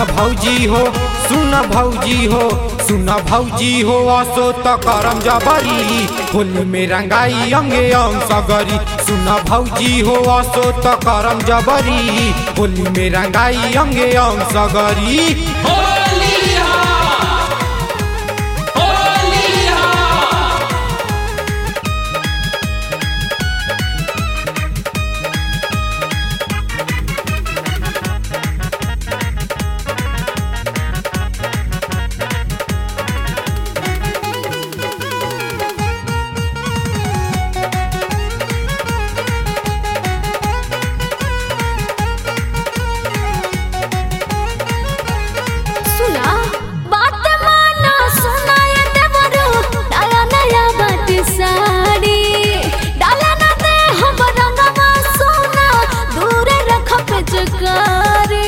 भौजी हो सुन भौजी हो सुन भौजी हो असो त करम जबरी होली में रंगाई अंगे अंग सगरी सुन भौजी हो असो त करम जबरी होली में रंगाई अंगे अंग सगरी सुना बात माना सुनाय देवरो डाला नया बात साड़ी डाला न दे हम रंगवा सोना दूर रख पिचकारी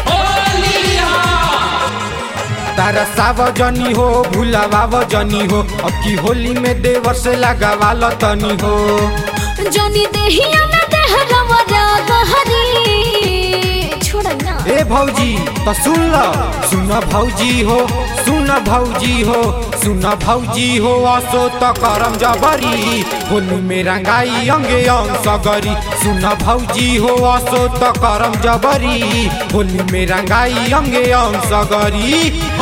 तारा सावजनी हो भूलावा जनी हो अब की होली में देवर से लगावा तनी हो जोनी देहिया न देह रवरा गहरी छोड़ ना ए भौजी तो सुन ल सुन भौजी हो सुन भौजी हो सुन भौजी हो असो त करम जबरी होली में रंगाई अंगे अंग सगरी सुन भौजी हो असो त करम जबरी होली में रंगाई अंगे अंग सगरी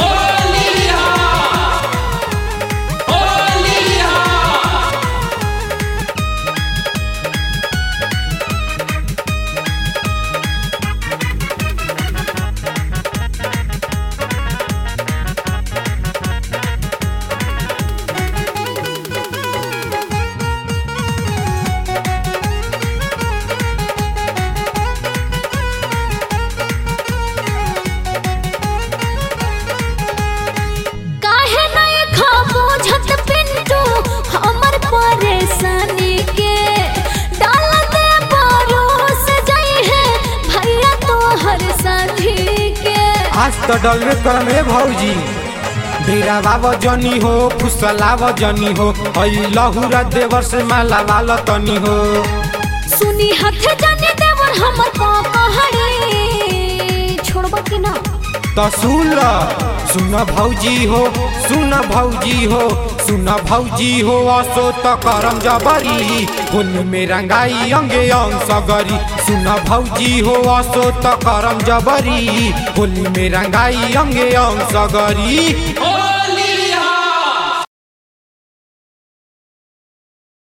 काहे नहीं खा बुझत पिंटू हमर परेशानी के डाल दे परोस जाई है भैया तो हर साथी के आज तो डलवे करम ए भौजी बेरावा जनी हो फुसलाव जनी हो हई लहुरा देवर से माला वाला तनी हो सुनी हाथ जाने देवर हमर पहाड़ी छोड़बा कि ना तो सुन ल सुन भौजी हो सुन भौजी हो सुन भौजी हो असो त करम जबरी होली में रंगाई अंगे अंग सगरी सुन भौजी हो असो त करम जबरी होली में रंगाई अंगे अंग सगरी होली